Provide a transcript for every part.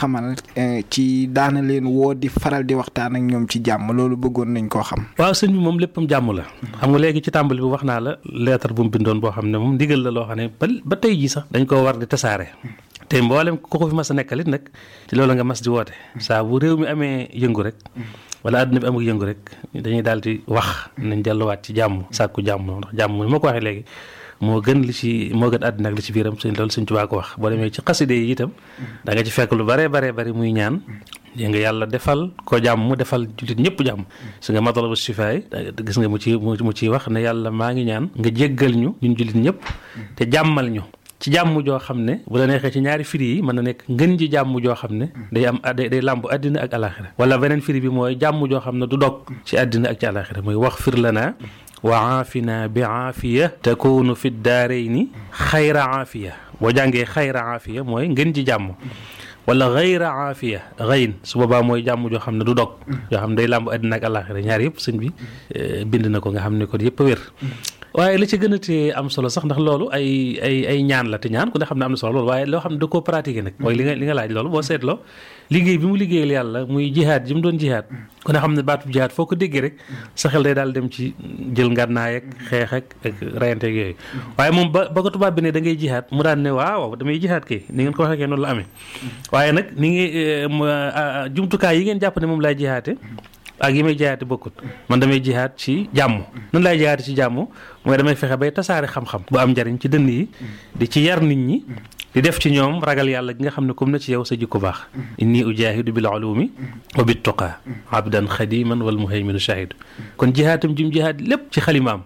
xamal ci daana leen woo di faral di waxtaan ak ñoom ci jàmm loolu bëggoon nañ koo xam. waaw sëñ bi moom léppam jàmm la. xam nga léegi ci tàmbali bi wax naa la leetar bu mu bindoon boo xam ne moom ndigal la loo xam ne ba ba tey jii sax dañ koo war di tasaare. te mboolem ku ko fi mas a nekkalit nag ci loolu nga mas di woote. saa bu réew mi amee yëngu rek. wala àdduna bi amul yëngu rek dañuy daal di wax nañ delluwaat ci jàmm sàkku jàmm ndax jàmm ni ma ko waxee léegi moo gën li ci moo gën àddina ak li ci biiram sëñ loolu sëñ Tuubaa ko wax boo demee ci xaside yi itam da nga ci fekk lu bare bare bari muy ñaan dégg nga yàlla defal ko jàmm mu defal jullit ñëpp jàmm su nga matalabu sifaay gis nga mu ci mu ciy wax ne yàlla maa ngi ñaan nga jéggal ñu ñun jullit ñëpp te jàmmal ñu ci jàmm joo xam ne bu la neexee ci ñaari firi yi mën na nekk ngën ji jàmm joo xam ne day am day day làmb àddina ak alaxira wala beneen firi bi mooy jàmm joo xam ne du dog ci àddina ak ci alaxira mooy wax fir lana wa aafina bi aafiya takunu fi daarayni xayra aafiya boo jàngee xayra aafiya mooy ngën ji jàmm wala xayra aafiya xayn su boobaa mooy jàmm joo xam ne du dog yoo xam ne day làmb àddina ak alaxira ñaar yëpp sëñ bi bind na ko nga xam ne kon yëpp a wér waaye li ci gën a tee am solo sax ndax loolu ay ay ay ñaan la te ñaan ku ne xam ne am na solo loolu waaye loo xam ne da koo pratiquer nag mooy li nga li nga laaj loolu boo seetloo liggéey bi mu liggéeyal yàlla muy jihaad ji mu doon jihaad ku ne xam ne baatub jihaad foo ko déggee rek sa xel day daal dem ci jël ngànnaay ak xeex ak ak rayante ak yooyu waaye moom ba ba ko tubaab bi ne da ngay jihaad mu daan ne waaw damay jihaad kay ni ngeen ko waxee noonu la amee waaye nag ni ngi jumtukaay yi ngeen jàpp ne moom laay jihaate ak yi may jihaate bokkut man damay jihaat ci jàmm nan laay jihaate ci jàmm mooy damay fexe bay tasaare xam-xam bu am njariñ ci dënn yi di ci yar nit ñi di def ci ñoom ragal yàlla gi nga xam ne comme na ci yow sa jikko baax inni ujahidu bil ulumi wa bit tuqa abdan xadiman wal muhayminu shahidu kon jihaatam jim jihaat lépp ci xalimaam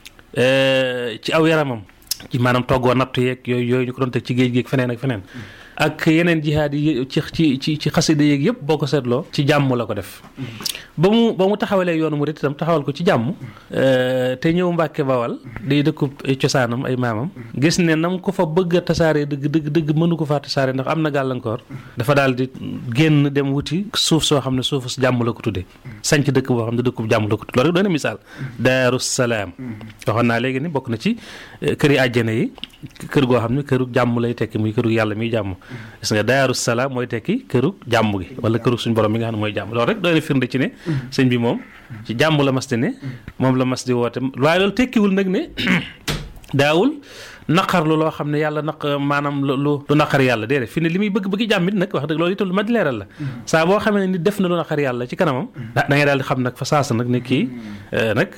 ci aw yaramam ci maanaam toggoo nattu yeeg yooyu yooyu ñu ko doon teg ci géej géeg feneen ak feneen ak yeneen jihaad yi ci ci ci ci xasida yeeg yëpp boo ko seetloo ci jàmm la ko def ba mu ba mu taxawalee yoonu murit itam taxawal ko ci jàmm te ñëw Mbàkke Bawal day dëkkub cosaanam ay maamam gis ne nam ko fa bëgg a tasaare dëgg dëgg dëgg mënu ko faa tasaare ndax am na gàllankoor dafa daal di génn dem wuti suuf soo xam ne suufu jàmm la ko tuddee sanc dëkk boo xam ne dëkkub jàmm la ko tuddee loolu rek doy na misaal Daaru Salaam waxoon naa léegi ni bokk na ci kër yi àjjana yi kër goo xam ne këru jàmm lay tekki muy këru yàlla miy jàmm gis nga Daaru Salaam mooy tekki këru jàmm gi wala këru suñu borom mi nga xam ne mooy jàmm loolu rek doy na firnde ci ne sëñ bi moom ci jàmm la mas di ne moom la mas di woote waaye loolu tekkiwul nag ne daawul naqarlu loo xam ne yàlla naq maanaam lu lu naqar yàlla déedéet fi ne li muy bëgg bëgg jàmm it nag wax dëgg loolu itam lu ma di leeral la saa boo xamee ne nit def na lu naqar yàlla ci kanamam da ngay daal di xam nag fa saasa nag ne kii nag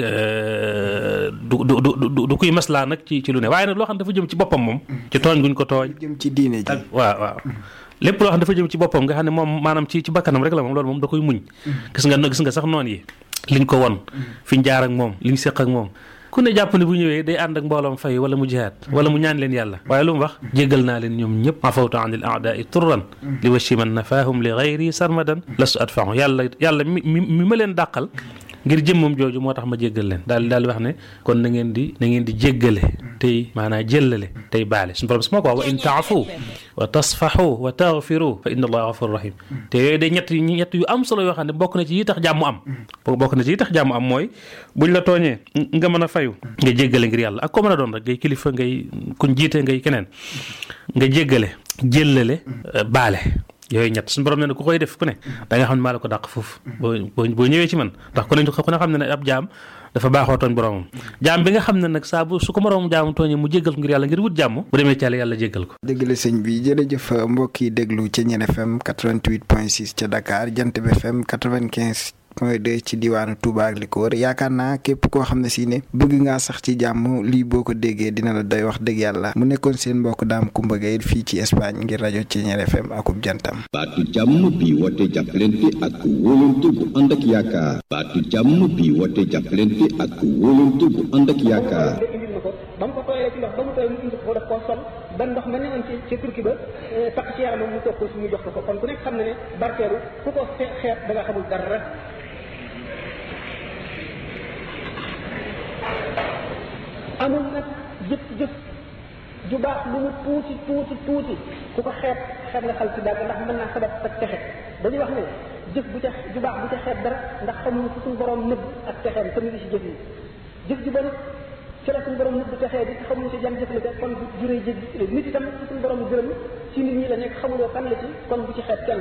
du du du du kuy maslaa nag ci ci lu ne waaye nag loo xam ne dafa jëm ci boppam moom ci tooñ guñ ko tooñ jëm ci diine ji waaw waaw lépp loo xam ne dafa jëm ci boppam nga xam ne moom maanaam ci ci bakkanam rek la moom loolu moom da koy muñ gis nga gis nga sax noonu yi liñ ko won fi ñu jaar ak moom liñ séq ak moom ku ne jàpp ne bu ñëwee day ànd ak mbooloom fay wala mu jihaad wala mu ñaan leen yàlla waaye lu mu wax jéggal naa leen ñoom ñëpp afawtu an il aadaai turran li washi man nafaahum li gayri sarmadan lastu adfahu yàlla yàlla mi mi ma leen dàqal ngir jëmmam jooju moo tax ma jéggal leen daal daal wax ne kon na ngeen di na ngeen di jéggale tey maanaam jëllale tey baale suñu borom su ma ko wax wa in taafu wa tasfaxu wa taxfiru fa inna allaha gafuru rahim te yooyu day ñett ñett yu am solo yoo xam ne bokk na ci yi tax jàmm am bokk na ci yi tax jàmm am mooy buñ la tooñee nga mën a fayu nga jéggale ngir yàlla ak ko mën a doon rek ngay kilifa ngay kuñ jiite ngay keneen nga jéggale jëllale baale yooyu ñett suñu borom ne ne ku koy def ku ne da nga xam ne maa la ko dàq foofu boo boo ñëwee ci man ndax ku ne ku ne xam ne ne ab jaam dafa baaxoo tooñ boromam jaam bi nga xam ne nag saa bu su ko moroom jaamu tooñee mu jéggal ko ngir yàlla ngir wut jàmm bu demee ci yàlla yàlla jéggal ko dëgg la sëñ bi jërëjëf mbokk yi déglu ca Ñeen FM 88 point 6 ca Dakar Jant bi FM 95 point 2 ci diwaanu Touba ak li ko wër yaakaar naa képp koo xam ne si ne bëgg ngaa sax ci jàmm lii boo ko déggee dina la doy wax dëgg yàlla mu nekkoon seen mbokk daam Kumba Gaye fii ci Espagne ngir rajo ci Ñeen FM akub jantam baatu jàmm bi woote jàppalante ak wóolante bu ànd ak yaakaar baatu jàmm bi woote jàppalante ak wóolante bu ànd ak yaakaar ba mu ko tooyee ci ndox ba mu tooy mu indi ko def koo sol ba ndox ma newoon ci ci turki ba takk ci yaramam mu toog ko suñu jox ko ko kon ku nekk xam na ne barkeelu ku ko xeet da nga xamul dara amul nag jëf jëf ju baax lu mu tuuti tuuti tuuti ku ko xeet xeet nga xal ci dara ndax mën naa sabab sa texe dañuy wax ne jëf bu ca ju baax bu ca xeet dara ndax xamuñu fu suñu borom nëbb ak texeem te mu ngi si jëf yi jëf ji bon ci la suñu borom nëbb texee bi xamuñu si jam jëf la ca kon bu juree jëf nit itam ci suñu borom gërëm ci nit ñi la nekk xamuloo kan la ci kon bu ci xeet kenn